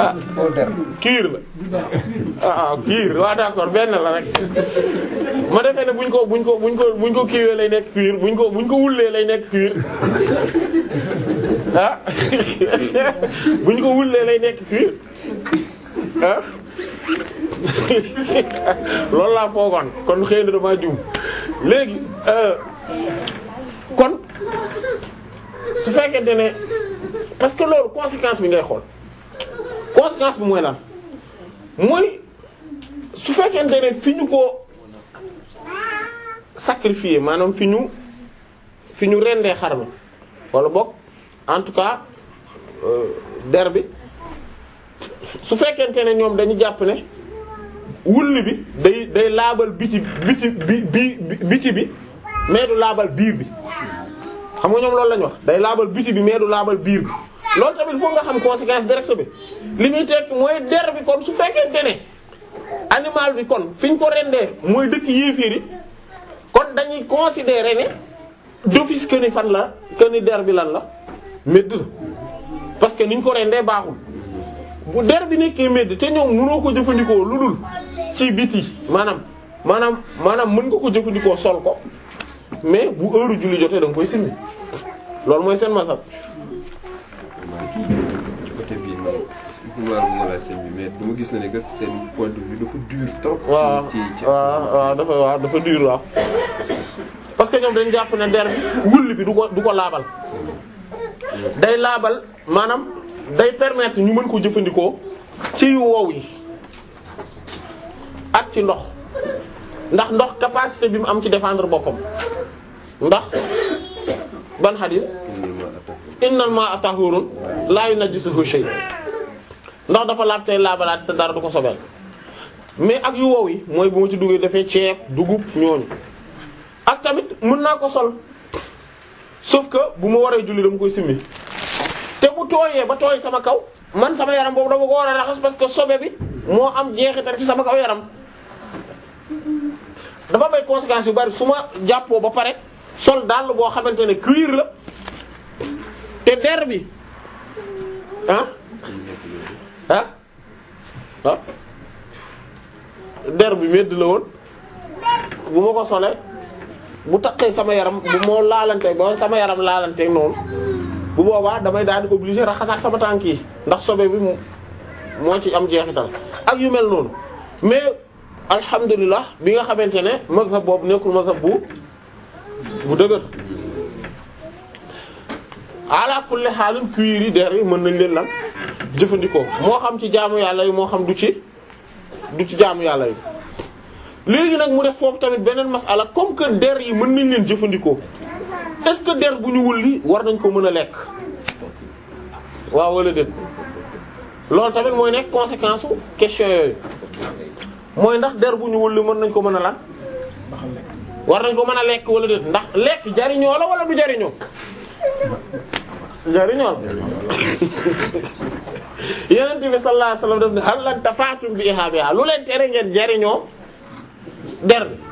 ah foo der cuir la ah cuir waaw d'accord benn la rek ma defee ne buñ ko buñ ko buñ ko buñ ko kiiwee lay nekk cuir buñ ko buñ ko wullee lay nekk cuir ah buñ ko wullee lay nekk cuir ah loolu laa foogoon kon xëy na damaa juum léegi euh, kon su fekkente ne parce que loolu conséquence bi ngay xool conséquence bi mooy lan mooy su fekkente ne fi ñu ko sacrifier maanaam fi ñu fi ñu rendee xar mi wala boog en tout cas euh, der bi su fekkente ne ñoom dañu jàpp ne wulli bi day day laabal biti biti bi bi biti bi mais du laabal biir bi xam nga ñoom loolu lañu wax day laabal biti bi mais du laabal biir bi loolu tamit foog nga xam conséquence directe bi li muy tekk mooy der bi kon su fekkente ne animal bi kon fi ñu ko rendee mooy dëkk yéeféer yi kon dañuy considérer ne d'office que ni fan la que ni der bi lan la médd la parce que ni ñu ko rendee baaxul bu der bi nekkee médd te ñoom mënoo ko jëfandikoo lu dul ci biti maanaam maanaam maanaam mën nga ko jëfandikoo sol ko mais bu heure julli jotee da nga koy simmi loolu mooy seen masal ci côté bii man maa ngi la sëñ bi mais dama gis na ne que seen point de vue dafa dur trop. waaw ci ci waaw waaw dafa waaw dafa dur waaw parce que ñoom dañ jàpp ne der bi wulli bi du ko du ko laabal day laabal maanaam day permettre ñu mën ko jëfandikoo ci yu wow yi ak ci ndox ndax ndox capacité bi mu am ci défendre boppam ndax ban xadis innal ma'a tahurun la yunajjisuhu shay ndax dafa laab tey laabalaat te dara du ko sobeel mais ak yu wow yi mooy bu ma ci duggee defee ceeb dugub ñooñu ak tamit mën naa ko sol sauf que bu ma waree julli dama koy simmi te bu tooyee ba tooy sama kaw man sama yaram boobu dama ko war a raxas parce que sobe bi moo am jeexital ci sama kaw yaram dafa may conséquences yu bari su ma jàppoo ba pare sol dàll boo xamante ne cuir la te der bi ah ah ah der bi medd la woon bu ma ko solee bu taqee sama yaram bu moo laalante ba sama yaram laalante noonu bu boobaa damay daal di obligé raxasaat sama tànk yi ndax sobe bi mu moo ci am jeexital ak yu mel noonu mais alhamdulilah bi nga xamante ne mazhab boobu nekkul mazhab bu bu dëgër ala kulli xaalin cuir yi der yi mën nañ leen lan jëfandikoo moo xam ci jaamu yàlla yi moo xam du ci du ci jaamu yàlla yi léegi nag mu def foofu tamit beneen masala comme que der yi mën nañ leen jëfandikoo est-ce que der bu ñu wulli war nañ ko mën a lekk waaw wala déet loolu tamit mooy nekk conséquence su question yooyu mooy ndax der bu ñu wulli mën nañ ko mën a lan war nañ ko mën a lekk wala déet ndax lekk jariñoo la wala du jariñoo jariñoo la yeneen bi sallallahu alayhi wasallam daf ne hal lan tafaatum bi ihaabiha lu leen tere ngeen jariñoo der bi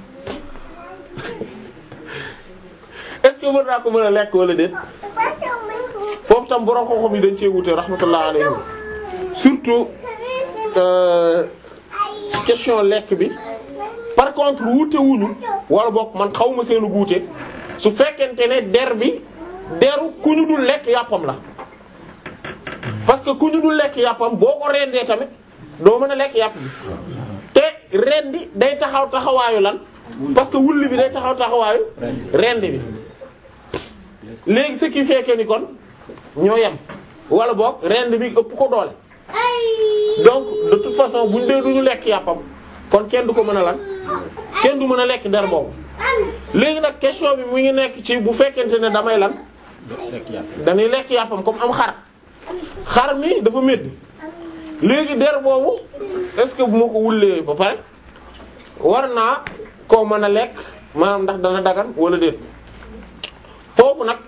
est-ce que mën naa ko mën a lekk wala déet foofu tam borom xam-xam yi dañ cee wute rahmatullah alayhim surtout euh, question lekk bi par contre wuute wuñu wala bokk man xaw ma seenu wuute su fekkente ne der bi deru ku ñu dul lekk yàppam la parce que ku ñu dul lekk yàppam boo ko rendee tamit doo mën a lekk yàpp bi te rendi day taxaw taxawaayu lan parce que wulli bi day taxaw taxawaayu rendi bi léegi ce qui fait que ni kon ñoo yem wala boog rendi bi ëpp ko doole donc de toute façon buñ dee duñu lekk yàppam kon kenn du ko mën a lan kenn du mën a lekk der boobu léegi nag question bi mu ngi nekk ci bu fekkente ne damay lan dañuy lekk yàppam comme am xar xar mi dafa métti léegi der boobu est-ce que bu ma ko wullee ba pare war naa koo mën a lekk maanaam ndax dana dagan wala déet foofu nag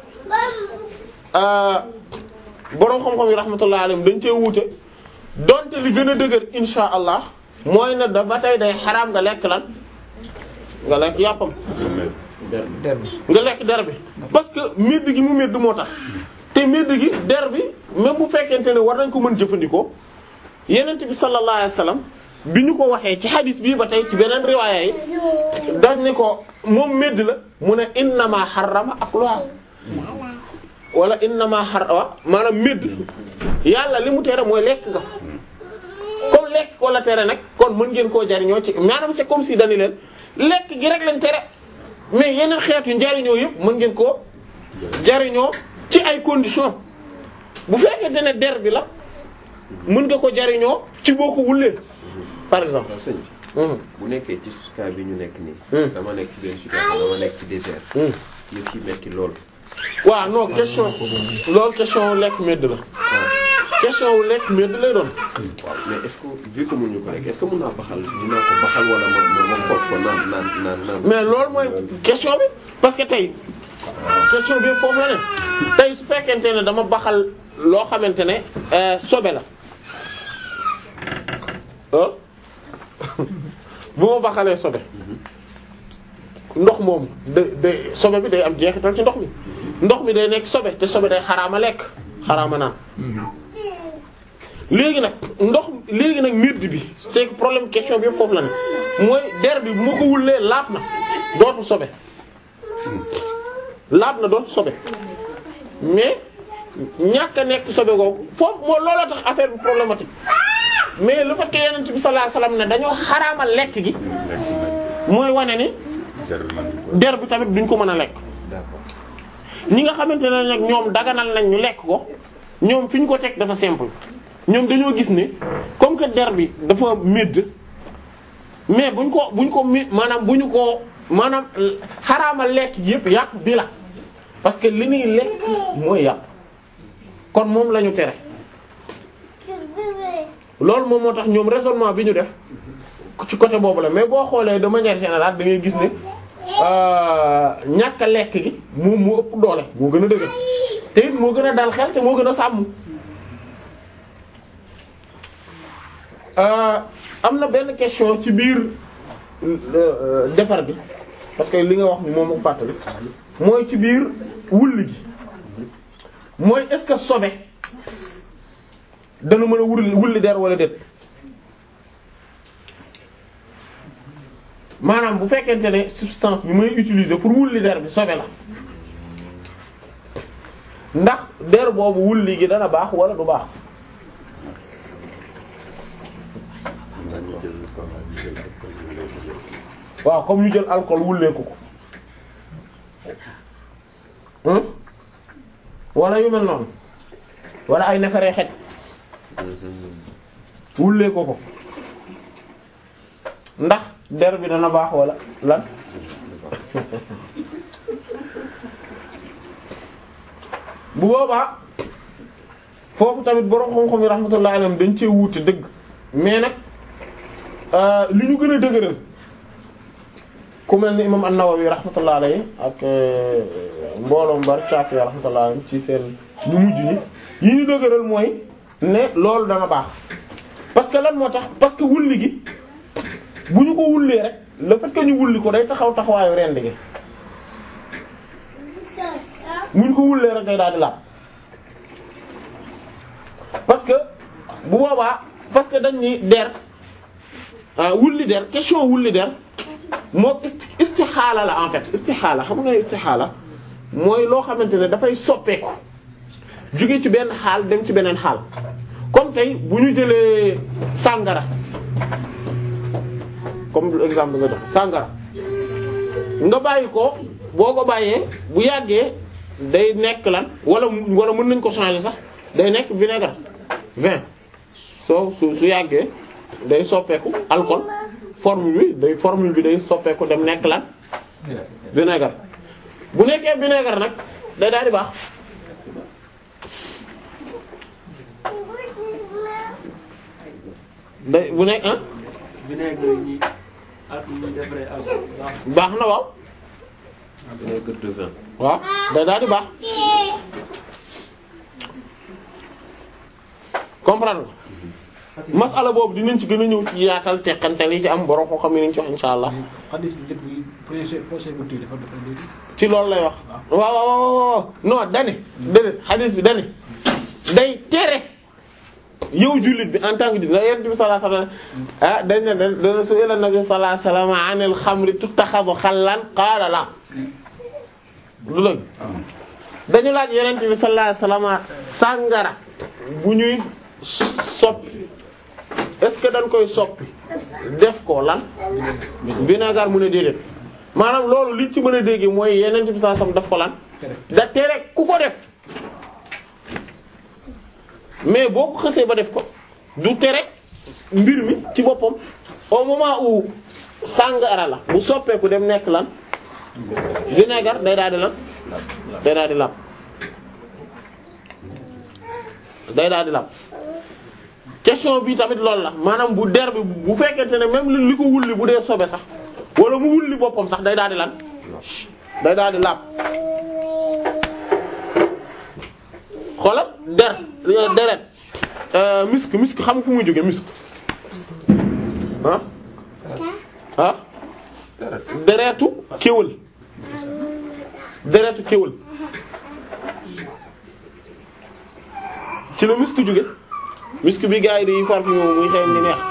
boroom xam-xam yi rahmatullah alayhim dañ cee wuute donte li gën a dëgër insha allah mooy ne da ba tey day xaraam nga lekk lan nga lekk yàppam der bi nga lekk der bi parce que medd gi mu medd moo tax te medd gi der bi même bu fekkente ne war nañ ko mën jëfandikoo yenent bi sallallahu alayhi wasallam bi ñu ko waxee ci hadis bii ba tey ci beneen riwaaya yi dañ ni ko moom medd la mu ne innama harrama akluha wala innama harrama maanaam medd yàlla li mu tere mooy lekk nga comme lekk ko la tere nag kon mën ngeen koo jariñoo ci maanaam c'est comme si dañu leen lekk gi rek lañ tere mais yeneen xeetu njariñoo yëpp mën ngeen koo jariñoo ci ay conditions bu fekkente ne der bi la mën nga ko jariñoo ci boo ko wullee par exemple. waaw sëñ bi Hum, bu nekkee ci cas bi ñu nekk nii. Hmm. dama nekk ci benn situation dama nekk ci désert. hum. yëf yi metti lool. waaw non question loolu question wu lekk medd la question wu lekk medd lay doon. waaw mais est-ce que vu que mënuñu ko rek est-ce que mën naa baxal dinaa ko baxal wala ma ma ma xooj ko naan naan naan naan. mais loolu mooy question bi parce que tey question bi foofu la ne tey su fekkente ne dama baxal loo xamante ne euh, sobe la ah bu ma baxalee sobe ndox moom da day sobe bi day am jeexital ci ndox mi ndox mi day nekk sobe te sobe day xaraama lekk xaraama naan léegi nag ndox léegi nag medd bi c'est que problème question bi yëpp foofu la ne mooy der bi bu ma ko wullee laab na dootu sobe laab na dootu sobe mais ñàkk a nekk sobe googu foofu moo looloo tax affaire bi problématique mais le fait que yonent bi sallallahu alayhi wasallam ne dañoo xaraamal lekk gi mooy wane ni der bi tamit duñ ko mën a lekk d'accord ñi nga xamante ne nag ñoom daganal nañ ñu lekk ko ñoom fi ñu ko teg dafa simple ñoom dañoo gis ne comme que der bi dafa médd mais buñ ko buñ ko mi maanaam bu ñu ko maanaam xaraamal lekk gi yëpp yàpp bi la parce que li ñuy lekk mooy yàpp kon moom la ñu tere loolu moom moo tax ñoom raisonnement bi ñu def ci côté boobu la mais boo xoolee de manière générale da ngay gis ne euh, ñàkk a lekk gi moom moo ëpp doole moo gën a dëgër te it moo gën a dal xel te moo gën a sàmm. Euh, am na benn question ci biir euh, defar bi parce que li nga wax ni moom moo fàttali mooy ci biir wulli gi mooy est-ce que sobe dana mën a wulli wulli der wala déet. maanaam bu fekkente ne substance bi may utiliser pour wulli der bi sobe la ndax der boobu wulli gi dana baax wala du baax waaw comme ñu jël alcool wulleeku ko hmm wala yu mel noonu wala ay neefere xet wulleeku ko ndax der bi dana baax wala lan bu boobaa foofu tamit borom xam-xam yi rahmatullahi alayhim dañ cee wuute dëgg mais nag li ñu gën a dëgëral ku mel ni imam an-Nawawi rahmatullahi alayhi ak mbooloom bari Shafi'i rahmatullahi alayhim ci seen ñu mujj ñi yi ñu dëgëral mooy ne loolu dana baax parce que lan moo tax parce que wulli gi bu ñu ko wullee rek le fait que ñu wulli ko day taxaw taxawaayu rend gi bu ñu ko wullee rek day daal di laab parce que bu boobaa parce que dañ ni der ah wulli der question wulli der moo isti istixaala la en fait istixaala xam nga istixaala mooy loo xamante ne dafay soppeeku jóge ci benn xaal dem ci beneen xaal comme tey bu ñu jëlee sàngara comme exemple nga jox sàngara nga bàyyi ko boo ko bàyyee bu yàggee day nekk lan wala wala mën nañ ko changer sax day nekk vinaigre vin soo su su yàggee day soppeeku alcool formule bi day formule bi day soppeeku dem nekk lan vinaigre bu nekkee vinaigre nag day daal di baax day bu nekk ah vinaigre yi ak ñi defaree ak baax baax na waaw vinaigre de vin. waaw day daal di baax comprendre nga masala boobu dinañ ci gën a ñëw ci yaatal teqantel yi ci am borom koo xam ne nañ ci wax insha allah xadis bi lépp projet projet bu dafa dafa léegi ci loolu lay wax waaw waaw waaw waaw non dane déedéet hadith bi dane day tere yow jullit bi en tant que jullit da yonent bi sallallahu alayhi wasallam ah dañ ne da dana su ila nabi sallallahu alayhi wasallam anil xamri tuttaxadu xallan qaala la lu lëg dañu laaj yonent bi sallallahu alayhi wasallam sàngara bu ñuy soppi est-ce que dañ koy soppi def ko lan vinaigre mu ne déedéet maanaam loolu liñ ci mën a dégg mooy yonent bi sallallahu alayhi wasallam daf ko lan da tere ku ko def mais boo ko xësee ba def ko du tere mbir mi ci boppam au moment où sàngara la bu soppeeku dem nekk lan vinaigre day daal di lan day daal di làpp day daal di làpp question bi tamit loolu la maanaam bu der bi bu fekkente ne même li ko wulli bu dee sobe sax wala mu wulli boppam sax day daal di lan day daal di làpp xoolal der deret misk misk xam nga fu muy jóge misk ah ah deretu kéwël deretu kéwël ci la misk jóge misk bi gars yi di parfum muy xeeñ ni neex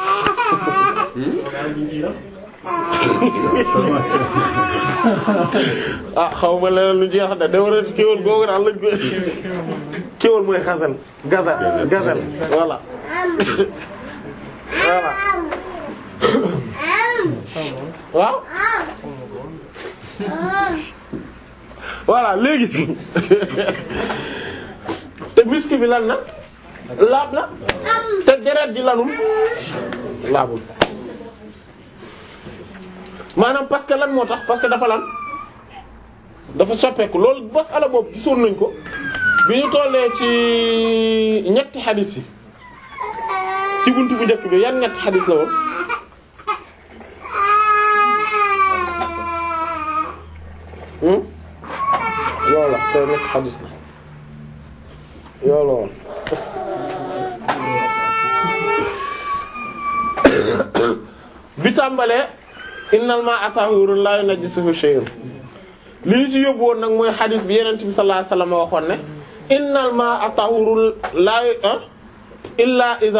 ah xaw ma leneen lu jeex de deretu kéwël googu daal lañ ko kéwël mooy xasal gazal gazal voilà voilà waaw voilà léegi te misk bi lan na laab na te deret ji lanul laabul maanaam parce que lan moo tax parce que dafa lan dafa soppeeku loolu bos ala boobu gisoon nañ ko bi ñu tollee ci ñetti xadis yi ci buntu bu njëkk bi yan ñetti xadis la woon hmm yow la say ñetti xadis la yow la woon bi tàmbalee innal ma'a tahurun la yunajjisuhu shay'un li ñu ci yóbbu woon nag mooy xadis bi yeneen bi sallallahu alayhi wasallam waxoon ne innal ma'a tahurun la illa idha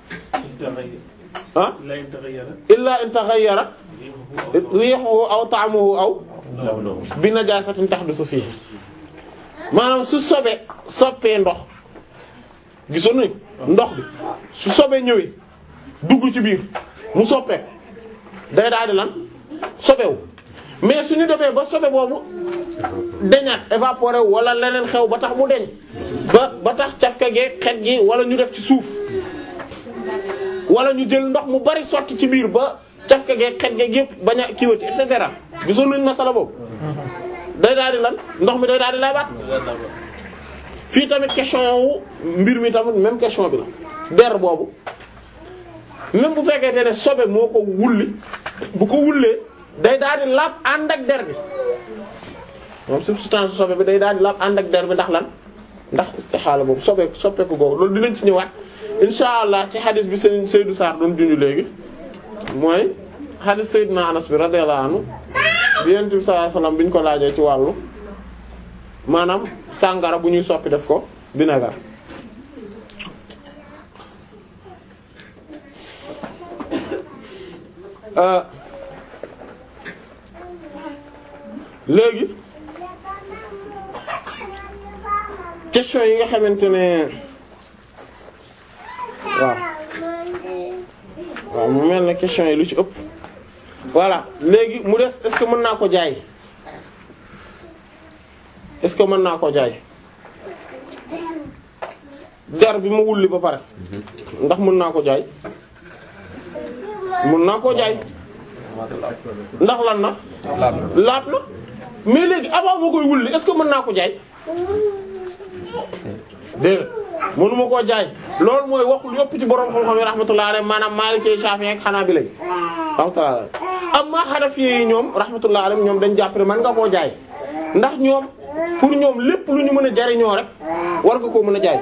ah illa in taghayyara rihuhu aw ta'muhu aw bi najasatin tahdusu fihi maanaam su sobe soppee ndox gisoon nañu ndox bi su sobee ñëwee dugg ci biir mu soppee day daal di lan sobewu mais suñu demee ba sobe boobu deñaat évaporé wu wala leneen xew ba tax mu deñ ba ba tax cafka gi xet gi wala ñu def ci suuf wala ñu jël ndox mu bari sotti ci biir ba cafka gi xet gi yëpp bañ a kiiwati et cetera gisoon nañu masala boobu day daal di lan ndox mi day daal di laabaat fii tamit question wu mbir mi tamit même question bi la der boobu même bu fekkee ne sobe moo ko wulli bu ko wullee day daal di laab ànd ak der bi moom substance sobe bi day daal di laab ànd ak der bi ndax lan ndax istixaala boobu sobe soppeeku googu loolu dinañ ci ñëwaat insha allah ci xadis bi seen Seydou Sarr doon junju léegi mooy xadis Seydina Anas bi radiyallahu anhu bi Yonent bi sallallahu alayhi wasallam bi ñu ko laajee ci wàllu maanaam sàngara bu ñuy soppi def ko vinaigre léegi question yi nga xamante ne waaw waaw mu mel ne question yi lu ci ëpp voilà léegi mu des est-ce que mën naa ko jaay est-ce que mën naa ko jaay der bi ma wulli ba pare ndax mën naa ko jaay mën naa koo jaay ndax lan na laab na mais léegi avant moo koy wulli est-ce que mën naa ko jaay dégg mënuma koo jaay loolu mooy waxul yëpp ci borom xam-xam yi rahmatullah alayhi maanaam Maliki Shafi'i ak Hanabila rahmatullah amma Hanafi yi ñoom rahmatullah alayhi ñoom dañ jàpp ne mën nga koo jaay ndax ñoom pour ñoom lépp lu ñu mën a jariñoo rek war nga koo mën a jaay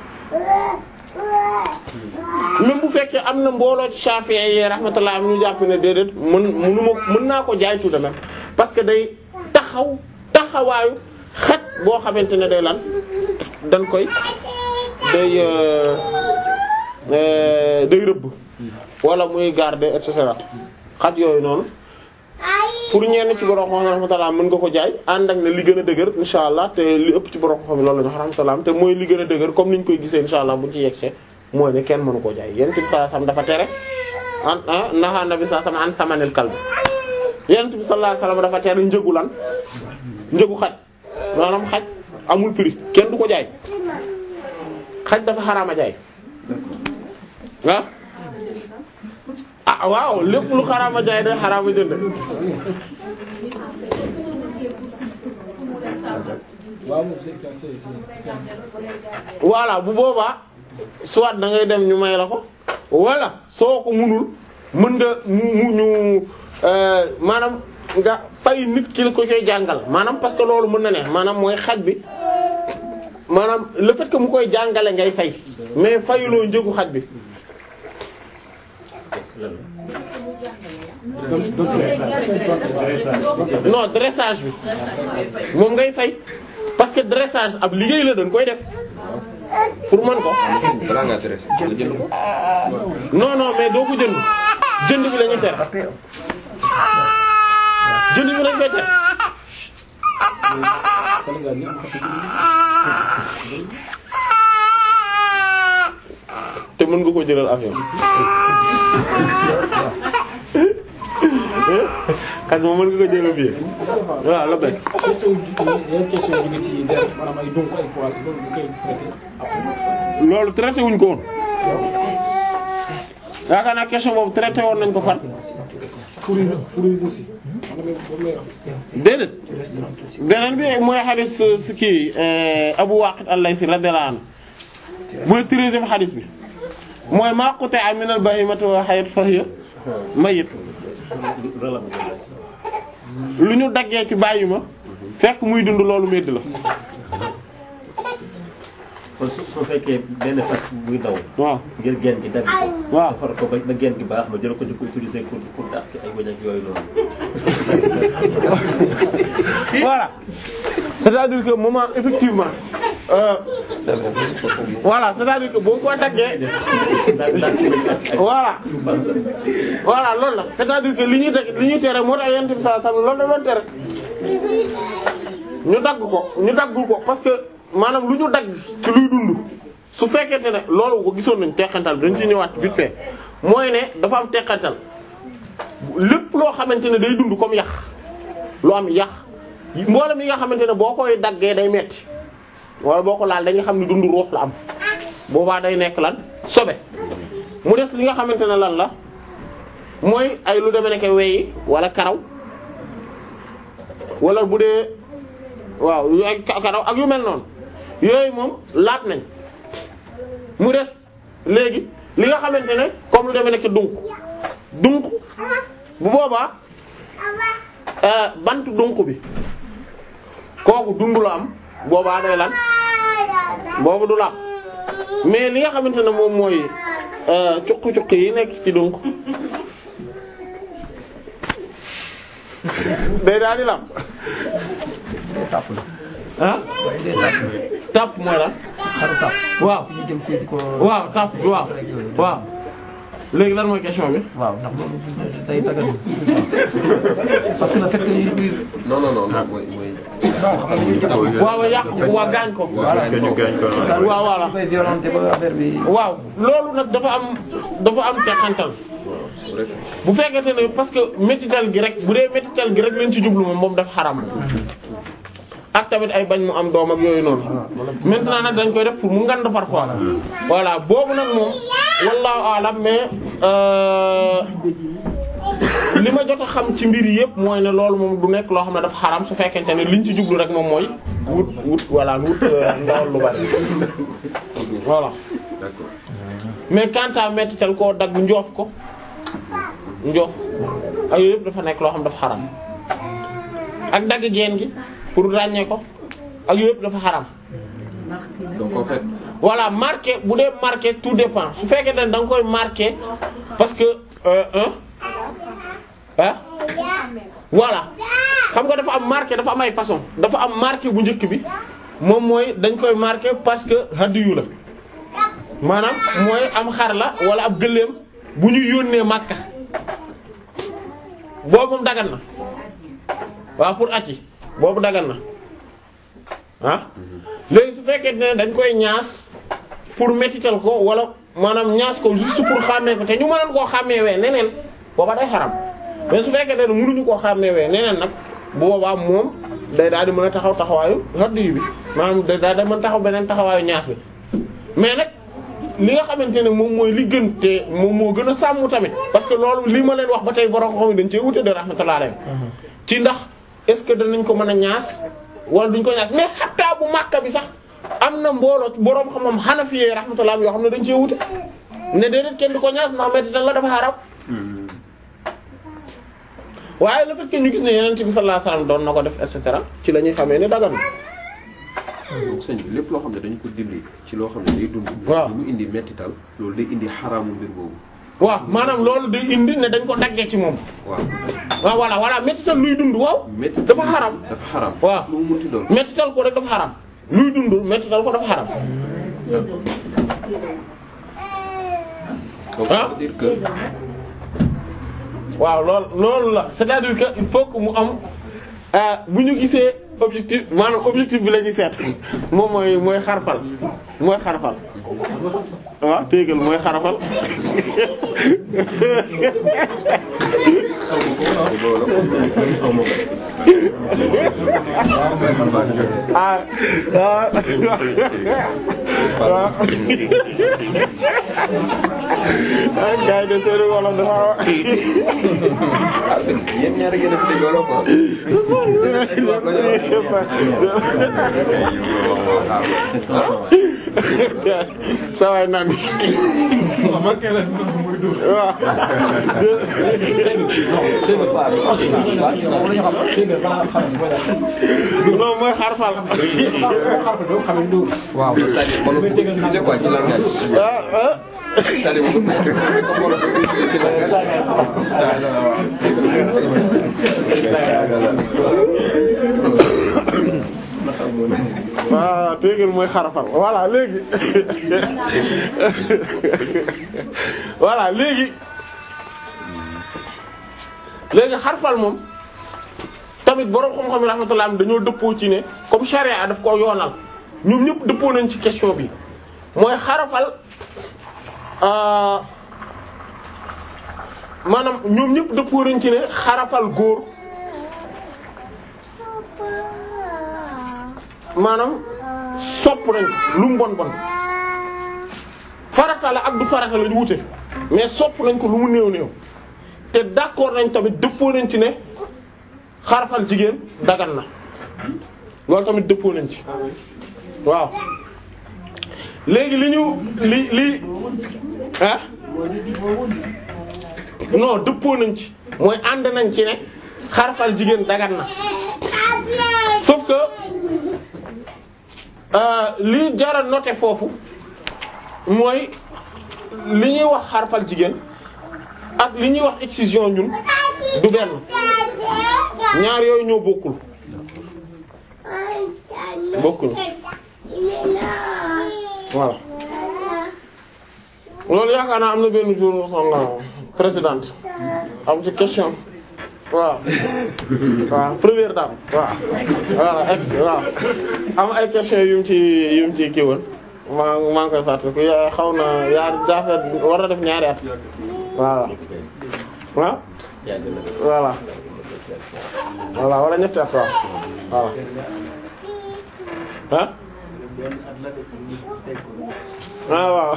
même bu fekkee am na mbooloo ci Shafi'i yi rahmatullah am ñu jàpp ne déedéet mën mënuma mën naa ko jaay tout de même parce que day taxaw taxawaayu xet boo xamante ne day lan dañ koy day euh, day rëbb wala muy garder et cetera xaj yooyu noonu pour ñenn ci borom xam rahmatullah mën nga ko jaay ànd ak ne li gën a dëgër insha allah te li ëpp ci borom xam loolu la ñu wax rahmatullah te mooy li gën a dëgër comme niñ koy gisee insha allah buñ ci yegsee mooy ne kenn mënu koo jaay yonent bi sallallahu alayhi wasallam dafa tere an ah naha nabi sallallahu alayhi wasallam an samanil kalb yonent bi sallallahu alayhi wasallam dafa tere njëgu lan njëgu xaj maanaam xaj amul prix kenn du ko jaay xaj dafa xaraama jaay ah ah waaw lépp lu xaraama jaay day xaraama jënd waaw moom c'est c'est c'est c'est voilà bu boobaa soit da ngay dem ñu may la ko wala soo ko munul mën nga mu mu ñu euh, maanaam nga fay nit ki la ko koy jàngal maanaam parce que loolu mën na ne maanaam mooy xaj bi maanaam le fait que mu koy jàngale ngay fay mais fayuloo njëgu xaj bi non dressage bi moom ngay fay parce que dressage ab liggéey la dañ koy def pour mën ko balaa ngaa dressé nga jënd ko. non non mais doo ko jënd jënd bi la ñuy tere jënd bi lañ koy tere Sénégal ñi am xatu te mën nga ko jëlal avion xaj moom mën nga ko jëlal billet waaw la bekk question ji yan question jóge ci der maanaam ay donc ay poil loolu bu koy traité après loolu traité wuñ ko woon yaakaar naa question boobu traité woon nañ ko fan furi furi aussi xam nga moom lay wax déedéet beneen bi mooy xadis si kii Abu Waqid al-Laythi radiyallahu anhu mooy treizième xadis bi mooy maa quti'a min al-bahimati wa hayyat fa hiya mayyit lu ñu daggee ci bàyyi ma fekk muy dund loolu métti la kon su su fekkee benn fas buy daw. waaw ngir genn gi dagg ko. waaw defar ko ba ba genn gi baax ma jël ko di ko utiliser pour pour dàq ay wëñ ak yooyu noonu. voilà c'est-à-dire que moment effectivement euh, voilà c'est-à-dire que boo ko daggee dàq dàq wëñ ak ak voilà fas. voilà loolu la c'est-à-dire que li ñuy dagg li ñuy tere moo tax yonent bi sallallahu alayhi wasallam loolu la doon tere ñu dagg ko ñu daggul ko parce que maanaam lu ñu dagg ci luy dund su fekkente ne loolu ko gisoon nañ teqantal bi dañ ci ñëwaat vite fait mooy ne dafa am teqantal lépp loo xamante ne day dund comme yax lu am yax mboolem yi nga xamante ne boo koy daggee day metti wala boo ko laal dañuy xam ne dund ruux la am boobaa day nekk lan sobe mu des li nga xamante ne lan la mooy ay lu demee nekk weyi wala karaw wala bu dee waaw yu ay ka- karaw ak yu mel noonu yooyu moom laat nañ mu des léegi li nga xamante ne comme lu demee nekk dunk dunk bu boobaa euh, bant dunk bi kooku dund la am boobaa day lan boobu du laab mais li nga xamante ne moom mooy euh, cuq-cuq yi nekk ci dunk day daal di laab ah tàpp mooy lan xaru tàpp waaw ñu jëm koy di ko waaw tàpp bi waaw waaw léegi lan mooy question bi waaw ndax loolu day dagal parce que le fait que ñuy biir non non non non mooy mooy. waaw yàq ko waa gaañ ko voilà ñu gaañ ko noonu. waaw voilà ñu koy violenté ba affaire bi waaw loolu nag dafa am dafa am teqantal rek bu fekkente ne parce que métital gi rek bu dee métital gi rek lañ ci jublu moom moom dafa xaram ak tamit ay bañ mu am doom ak yooyu noonu maintenant nag dañ koy def pour mu ngand parfois voilà boobu nag moom wallahu alam mais euh, li ma jot a xam ci mbir yëpp mooy ne loolu moom du nekk loo xam ne dafa xaram su fekkente ne liñ ci jublu rek moom mooy wut wut voilà wut euh, ndawal lu bari voilà d'accord. mais quant à métital koo dagg njoof ko njoof ak yooyu yëpp dafa nekk loo xam dafa xaram ak dagg geen gi pour ràññee ko ak yooyu yëpp dafa xaram donc en fait voilà marqué bu dee marqué tout dépend su fekkee ne da nga koy marqué parce que euh, hein ah voilà xam nga dafa am marqué dafa am ay façon dafa am marqué bu njëkk bi moom mooy dañ koy marqué parce que hadiyu la maanaam mooy am xar la wala ab gëléem bu ñu yónnee Makka boobu moom dagan na waaw pour at yi boobu dagan na ah léegi su fekkee ne dañ koy ñaas pour mettital ko wala maanaam ñaas ko juste pour xàmmee ko te ñu mënoon koo xàmmeewee neneen booba day xaram mais su fekkee ne mënuñu koo xàmmeewee neneen nag bu boobaa moom day daal di mën a taxaw taxawaayu haddu bi maanaam day daal di mën taxaw beneen taxawaayu ñaas bi mais nag li nga xamante ne moom mooy li gën te moom moo gën a sàmm tamit parce que loolu li ma leen wax ba tey borom xam dañ cee wute de rahmatullah alayhi ci ndax est-ce que danañ ko mën a ñaas wala duñ ko ñaas mais xattaa bu Makka bi sax am na mbooloo borom xam-xam Hanafiyye rahmatullah yoo xam ne dañ cee wute ne déedéet kenn du ko ñaas ndax mettital la dafa xaraam waaye le fait que ñu gis ne Yonent bi sallallahu alayhi wasallam doon na ko def et cetera ci la ñuy xamee ne dagan na donc sëñ bi lépp loo xam ne dañu ko dindi ci loo xam ne day dund. waaw lu mu indi mettital loolu day indi xaraamu mbir boobu. waaw maanaam loolu day indi ne dañ ko daggee ci moom waaw. waaw voilà voilà mettital luy dund waaw mettital dafa xaram dafa xaram. waaw lu mu munti doon. mettital ko rek dafa xaram luy dund mettital ko dafa xaram donc Ah. ça veut dire que waaw loolu loolu la c'est-à-dire que il faut que mu am ah bu ñu gisee objectif maanaam objectif bi la ñuy seet moom mooy mooy xarfal mooy xarfal waaw téegal mooy xarfal ah ah waaw ah gars yi de seen wolof dafa ah sëñ bi yéen ñaar ngeen a fi dégg wala quoi. saa waay naan waaw non mooy xarfal waaw c'est-à-dire wolof bu ko utiliser quoi ci langage. ah ah c'est-à-dire wolof bu ko wolof bu ko utiliser ci langage. waaw téegal mooy xarafal voilà léegi voilà léegi léegi xarfal moom tamit boroom xam-xam yi rahmatullah am dañoo dëppoo ci ne comme charia daf ko yoonal ñoom ñëpp dëppoo nañ ci question bi mooy xarafal euh, maanaam ñoom ñëpp dëppoo nañ ci ne xarafal góor maanaam sopp nañ lu mu bon bon farata la ak du farata la ñu wute mais sopp nañ ko lu mu néew néew te d'accord nañ tamit dëppoo nañ ci ne xarafal jigéen dagan na loolu tamit dëppoo nañ ci waaw léegi li ñu li li ah non dëppoo nañ ci mooy ànd nañ ci ne xarafal jigéen dagan na sauf que euh, li jara noter foofu mooy li ñuy wax xarfal jigéen ak li ñuy wax excision ñun du benn ñaar yooyu ñoo bokkul bokkuñu voilà loolu yaakaar naa am na benn jour son présidente am ci question waaw waaw première dame waaw voilà ex waaw am ay question yu mu ci yu mu ci kii woon maa maa ngi koy fàttaliku yaa xaw na yaa jaafet war na def ñaari at voilà ah voilà voilà wala ñetti at waaw voilà ah ah waaw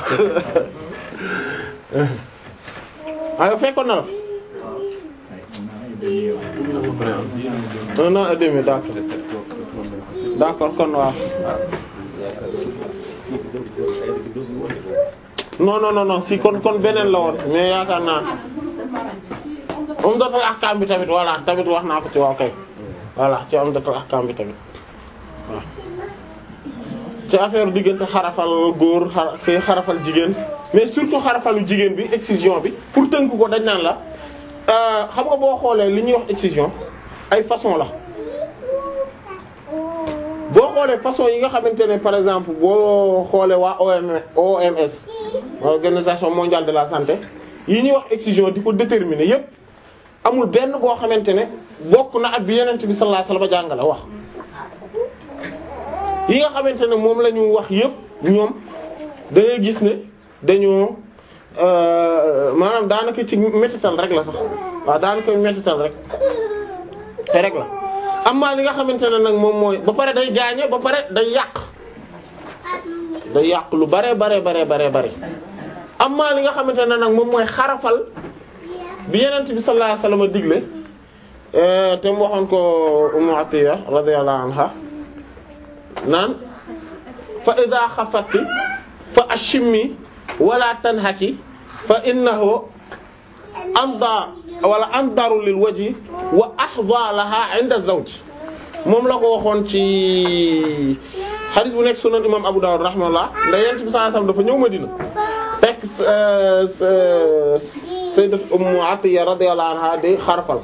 ah yow fekkoon na la fi un an et demi d'accord d'accord kon waaw non non non non si kon kon beneen la woon mais yaakaar naa Umdatul Ahkam bi tamit voilà tamit wax naa ko ci waaw kay voilà ci Umdatul Ahkam bi tamit waaw ci affaire diggante xarafal góor xara kii xarafal jigéen mais surtout xarafalu jigéen bi excision bi pour tënk ko dañ naan la euh, xam nga boo xoolee li ñuy wax excision ay façon la boo xoolee façon yi nga xamante ne par exemple boo xoolee waa OM OMS organisation mondiale de la santé yi ñuy wax excision di ko déterminer yépp amul benn boo xamante ne bokk na ak bi yenent bi sallallahu alayhi wasallam jàngale wax yi nga xamante ne moom la ñu wax yépp ñoom da ngay gis ne dañoo maanaam daanaka ci métital rek la sax waaw daanaka métital rek te rek la amma li nga xamante ne nag moom mooy ba pare day gaañe ba pare day yàq day yàq lu bare bare bare bare bare amma li nga xamante ne nag moom mooy xarafal bi yenent bi sallallahu alayhi wasallam digle te mu waxoon ko Ummu Atiya radiyallahu anha naan fa idha xafati fa ashimmi wala tanhaki fa innahu amda wala andaru lil wajhi wa ahza laha 'inda zawj moom la ko waxoon ci hadith bu nekk sunan imam Abu Dawud rahimahullah nda yent bi sallallahu alayhi wasallam dafa ñëw Madina fekk sayyidat Ummu Atiya radiyallahu anha di xarfal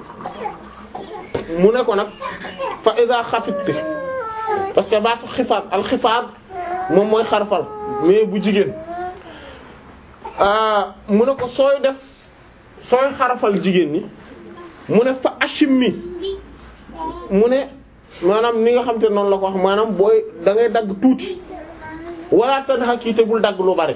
mu ne ko nag fa idha xafitti parce que baatu xifaat al xifaat moom mooy xarfal mais bu jigéen mu ne ko sooy def sooy xarafal jigéen ñi mu ne fa ashimmi mu ne maanaam ni nga xam te noonu la ko wax maanaam booy da ngay dagg tuuti wala tadhaki te bul dagg lu bari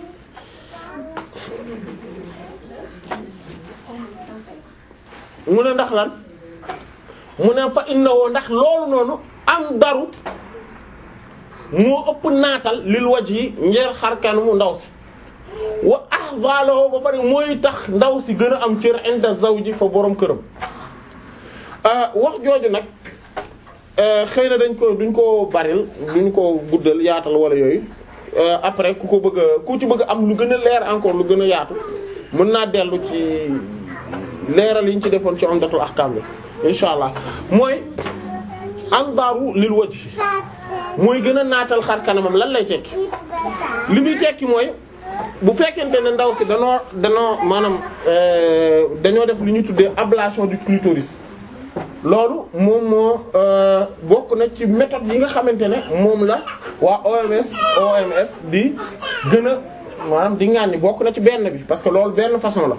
mu ne ndax lan mu ne fa innahu ndax loolu noonu am daru moo ëpp naatal lil waj yi njeer xarkan mu ndaw si wa ahvalahu ba bari mooy tax ndaw si gën a am cër inda zawji fa borom këram wax jooju nag xëy na dañ ko duñ ko baril duñ ko guddal yaatal wala yooyu après ku ko bëgg a ku ci bëgg am lu gën a leer encore lu gën a yaatu mën naa dellu ci leeral yi ñu ci defoon ci umdatul ahkam bi insha allah mooy andaaru lil wajhi mooy gën a naatal xar kanamam lan lay tekki li muy tekki mooy bu fekkente ne ndaw si danoo danoo maanaam dañoo def lu ñuy tuddee ablation du clitoris loolu moom moo bokk na ci méthode yi nga xamante ne moom la waa OMS OMS di gën a maanaam di ŋàññi bokk na ci benn bi parce que loolu benn façon la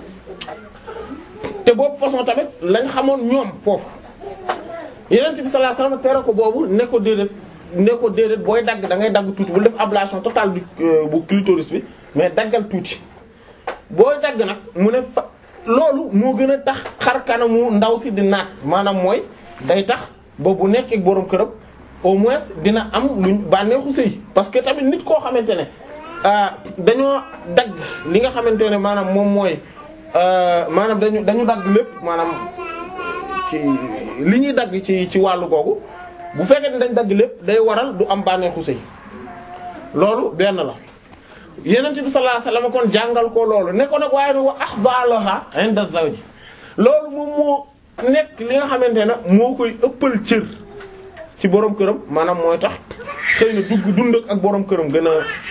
te boobu façon tamit lañ xamoon ñoom foofu yeneen bi sallallahu alayhi wasallam tere ko boobu ne ko déedéet ne ko déedéet booy dagg da ngay dagg tuuti bul def ablation totale du bu clitoris bi mais daggal tuuti booy dagg nag mu ne fa loolu moo gën a tax xar kanamu ndaw si di naat maanaam mooy day tax ba bu nekkee borom këram au moins dina am luñ bànneexu sëy parce que tamit nit koo xamante ne dañoo dagg li nga xamante ne maanaam moom mooy maanaam dañu dañu dagg lépp maanaam ci li ñuy dagg ci ci wàllu googu bu fekkee ne dañ dagg lépp day waral du am bànneexu sëy loolu benn la yenent bi sallallahu alayhi wasallam kon jàngal ko loolu ne ko nag waaye ne wa ahbalaha inda zawji loolu moom moo nekk li nga xamante ne moo koy ëppal cër ci borom këram maanaam mooy tax xëy na dugg dund ak borom këram gën a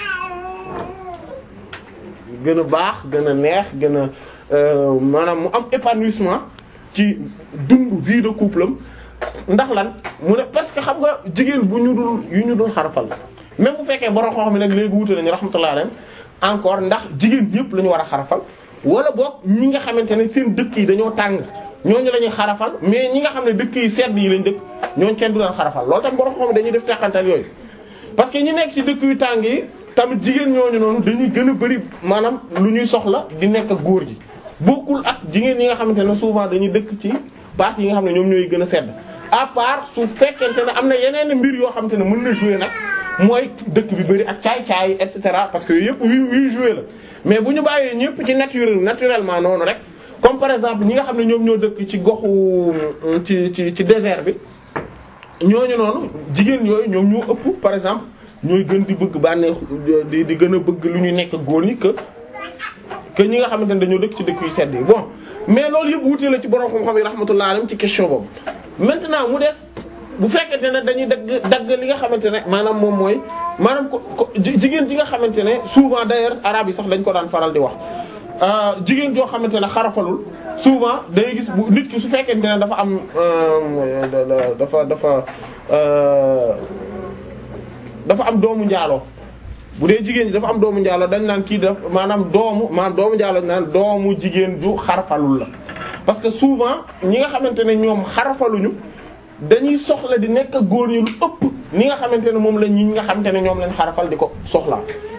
gën a baax gën a neex gën a maanaam mu am épanouissement ci dund vie de couple am ndax lan mu ne parce que xam nga jigéen bu ñu dul yu ñu dul xarafal même bu fekkee borom xam-xam nag léegi wute nañu rahmatullah alayhi encore ndax jigéen ñëpp la ñu war a xarafal wala boog ñi nga xamante ne seen dëkk yi dañoo tàng ñooñu la ñuy xarafal mais ñi nga xam ne dëkk yi sedd yi lañ dëkk ñooñu kenn du leen xarafal loolu tam borom xam dañuy def teqantal yooyu. parce que ñi nekk ci dëkk yu tàng yi tamit jigéen ñooñu noonu dañuy gën a bari maanaam lu ñuy soxla di nekk ak góor gi bokkul ak jigéen ñi nga xamante ne souvent dañuy dëkk ci parties yi nga xam ne ñoom ñooy gën a sedd à part su fekkente ne am na yeneen mbir yoo xamante ne mën na jouer nag. mooy dëkk bi bëri ak caay-caay et cetera parce que yooyu yëpp yu yuy joué la mais bu ñu bàyyee ñëpp ci nature naturellement noonu rek comme par exemple ñi nga xam ne ñoom ñoo dëkk ci goxu ci ci ci désert bi ñooñu noonu jigéen yooyu ñoom ñoo ëpp par exemple ñooy gën di bëgg bànneex di di gën a bëgg lu ñuy nekk góor ñi que que ñi nga xamante ne dañoo dëkk ci dëkk yu sedd yi bon mais loolu yëpp wuute la ci borom xam-xam yi rahmatullah alayhi ci question boobu maintenant mu des. bu fekkente ne dañuy dagg dagg li nga xamante ne maanaam moom mooy maanaam ko jigéen ji nga xamante ne souvent d'ailleurs arabe yi sax dañ ko daan faral di wax jigéen joo xamante ne xarafalul souvent day gis bu nit ki su fekkente ne dafa am dafa dafa dafa am doomu njaaloo bu dee jigéen ji dafa am doomu njaaloo dañ naan kii daf maanaam doomu maanaam doomu njaaloo dañ naan doomu jigéen ju xarafalul la parce que souvent ñi nga xamante ne ñoom xarafaluñu dañuy soxla di nekk ak góor ñi lu ëpp ni nga xamante ne moom la ñi nga xamante ne ñoom lañ xarafal di ko soxlaa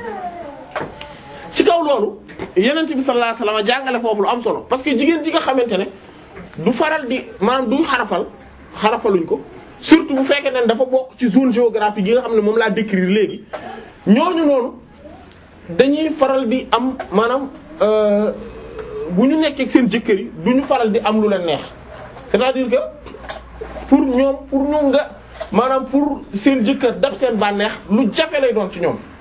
ci kaw loolu yeneen bi sallallahu alayhi wasallam jàngale foofu lu am solo parce que jigéen ji nga xamante ne du faral di maanaam du xarafal xarafaluñ ko surtout bu fekkee ne dafa bokk ci zone géographique yi nga xam ne moom laa décrire léegi ñooñu noonu dañuy faral di am maanaam bu ñu nekkee ak seen jëkkër yi du ñu faral di am lu leen neex c'est-à-dire que pour ñoom pour ñu nga maanaam pour seen jëkkër dab seen bànneex lu jafe lay doon ci ñoom